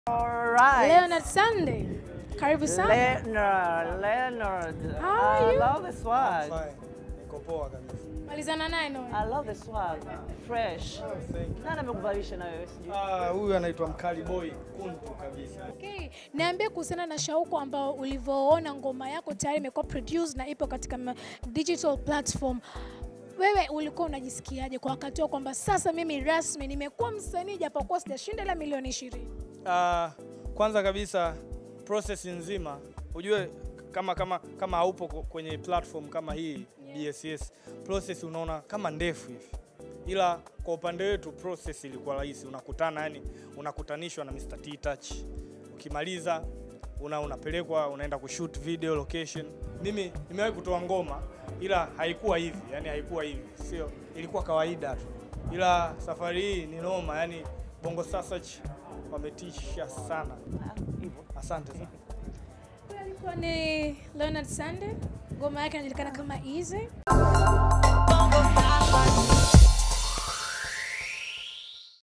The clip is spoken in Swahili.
Alright. Leonard Sunday, karibu sana. Leonard, Leonard. How are I you? love the swag. Fine. Niko poa kabisa. Malizana naye Noah. I love the swag. Fresh. Oh, thank you. Nani amekuvalisha na wewe sijui? Ah, huyu anaitwa Mkali Boy kuntu kabisa. Okay. Niambie kuhusiana na shauku ambao ulivyoona ngoma yako tayari imekuwa produced na ipo katika ma- digital platform. Wewe ulikuwa unajisikiaje kwa wakati huo kwamba sasa mimi rasmi nimekuwa msanii japokuwa sijashinda ila milioni ishirini? Ah, kwanza kabisa process nzima ujue kama kama kama haupo ku- kwenye platform kama hii BSS process unaona kama ndefu hivi, ila kwa upande wetu process ilikuwa rahisi. Unakutana yani, unakutanishwa na Mr. T Touch, ukimaliza una unapelekwa unaenda kushoot video location. Mimi nimewahi kutoa ngoma ila haikuwa hivi, yani haikuwa hivi, sio, ilikuwa kawaida tu, ila safari hii ni noma, yani Bongo Star Search wametisha sana. Asante sana. Huyu alikuwa ni Leonard Sunday, ngoma yake inajulikana kama Easy. Bongo